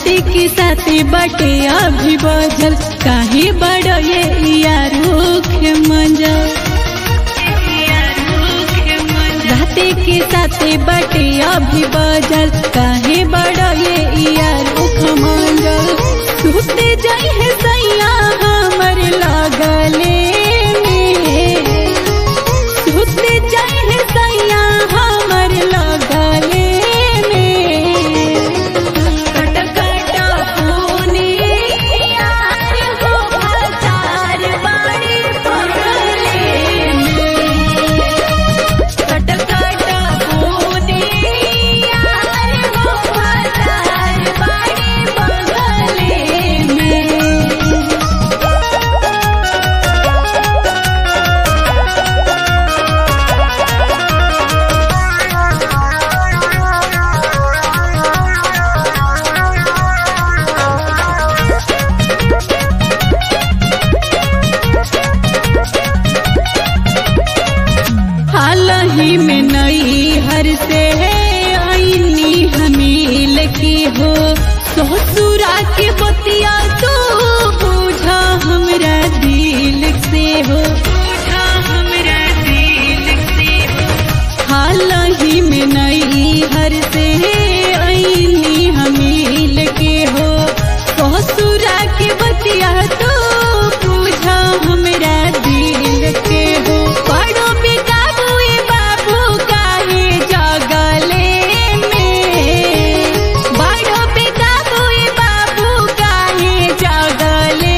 राती के साथे बटे अभी बजल काहे बड़ ये यारूख मंजल राती के साथे बटे अभी बजल काहे बड़ ये यारूख मंजल सुते जाई है सैया हमर लागले में सुते जाई है सैया हमर लागले में कट कट होने यार हो हजार बाड़ी पगले कट कट होने यार हो हजार बाड़ी पगले में हाल ही में नई हर से आईनी हमील की हो ससुरा के बतिया तो पूछा हमरा दिल से हो पूछा हमरा दिल से हो हाल ही में नई हर से आईनी हमील के हो ससुरा के बतिया तो पूछा हमरा दिल के हो पड़ो बेकाबू ए बाबू काहे जगले में बड़ो बेकाबू ए बाबू काहे जगले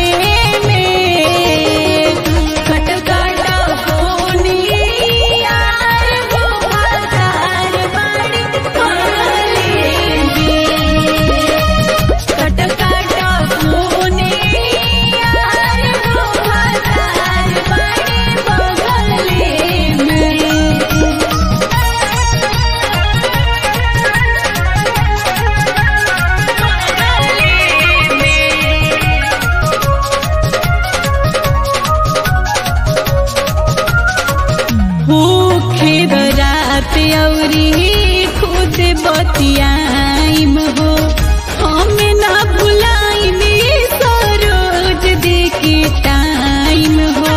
में कट कट होनी यार हो हजार बाड़ी पगले में कट कट होने यार हो हजार बाड़ी पगले में भूखे रात औरी खुद बतियाइम हो हम ना भुलाइम ये सरोज देके टाइम हो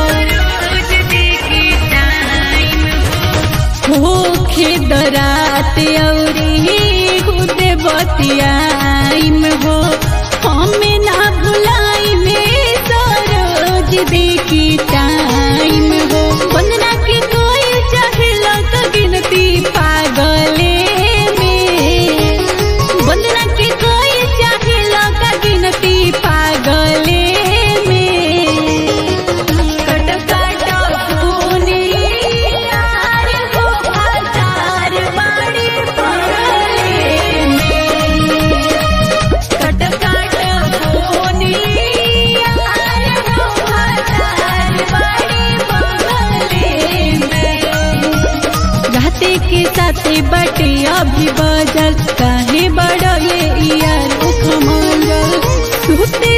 भूखे रात औरी खुद बतियाइम हो हम ना भुलाइम ये सरोज देके टाइम हो वंदना के कोई चाहेला का गिनती पागले में वंदना के कोई चाहेला का गिनती पागले में कट कट होने यार हो हजार बाड़ी पगले में कट कट होने यार हो हजार बाड़ी पगले में रहते के साथे बटे अभी बजल काहे बड़ ये यार उख मंजल सुते